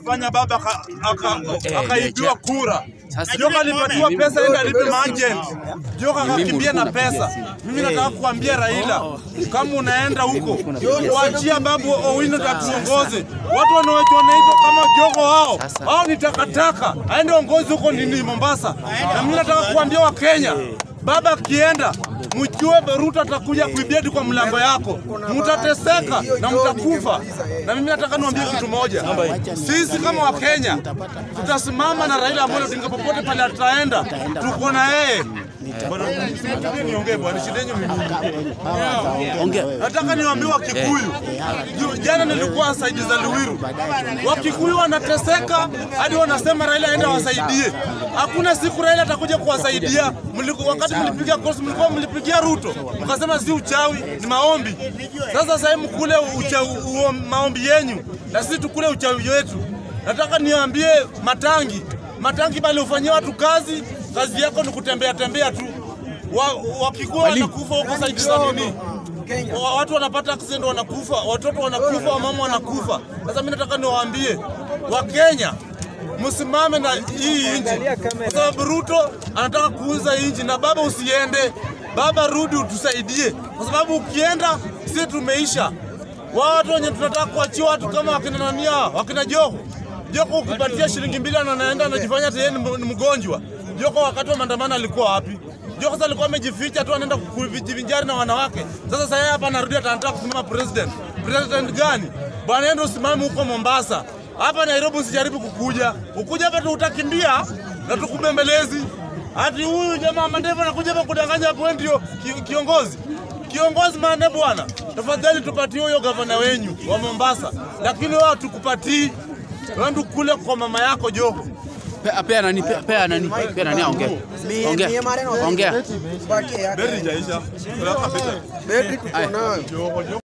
ilifanya baba aka- aka- Eh, akaibiwa leja. kura. Sasa- Joka alipatiwa Mimi- pesa enda alipe maagent. Joka akakimbia na ulikuwa pesa. unapigia simu. Mimi nataka kuambia Raila, kama unaenda huko waachia babu Owino tatuongoze. Watu wanaoitwa wanaitwa kama jogo hao Sasa- hao ni takataka, aende ongozi huko nini Mombasa. Na mimi nataka kuambia Wakenya, baba akienda mjue Ruto atakuja kuibia kwa mlango yako, mtateseka na mtakufa. Na mimi nataka niwaambie kitu moja, sisi kama Wakenya tutasimama na Raila Amolo Odinga popote pale ataenda, tuko na yeye. Bwana, msiniambie niongee bwana, shida yenu mimi. Ongea. Nataka niwaambie Wakikuyu, Ju- jana nilikuwa saidi za Luwiru, Wakikuyu wanateseka hadi wanasema Raila aende awasaidie. Hakuna siku Raila atakuja kuwasaidia. Mliku- Wakati mlipiga kosi, mlikuwa mlipigia Ruto mkasema si uchawi, ni maombi. Sasa sasa mkule ucha- uo- maombi yenyu na sisi tukule uchawi wetu. Nataka niwaambie Matangi, Matangi bali ufanyie watu kazi, kazi yako ni kutembea tembea tu. Wa- Wakikuyu wanakufa huko saidi za nini? Wa- watu wanapata accident wanakufa, watoto wanakufa, wamama wanakufa. Sasa mimi nataka niwaambie Wakenya msimame na hii nchi, kwa sababu Ruto anataka kuuza nchi, na baba usiende, baba rudi utusaidie, kwa sababu ukienda sisi tumeisha. Wao watu wenye tunataka kuachia watu kama wakina nania, wakina Joho Joko ukipatia shilingi mbili na anaenda anajifanya ati yeye ni m- ni mgonjwa. Joko wakati wa maandamano alikuwa wapi? Joko sasa alikuwa amejificha tu anaenda kujivinjari na wanawake. Sasa sasa yeye hapa anarudi atanataka kusimama president. President gani? Bwana yeye ndio usimame huko Mombasa. Hapa Nairobi usijaribu kukuja. Ukuja hapa tu utakimbia na tukubembelezi. Hati huyu jamaa mandevu anakuja hapa kudanganya hapo wewe ndio ki- kiongozi. Kiongozi maana bwana, tafadhali tupatie huyo gavana wenyu wa Mombasa, lakini wao tukupatii Wewe kule kwa mama yako Joho. Pea pea nani pea pea nani pea nani ongea. Ongea. Ongea. Baki yake. Beri jaisha. Betri tuko nayo.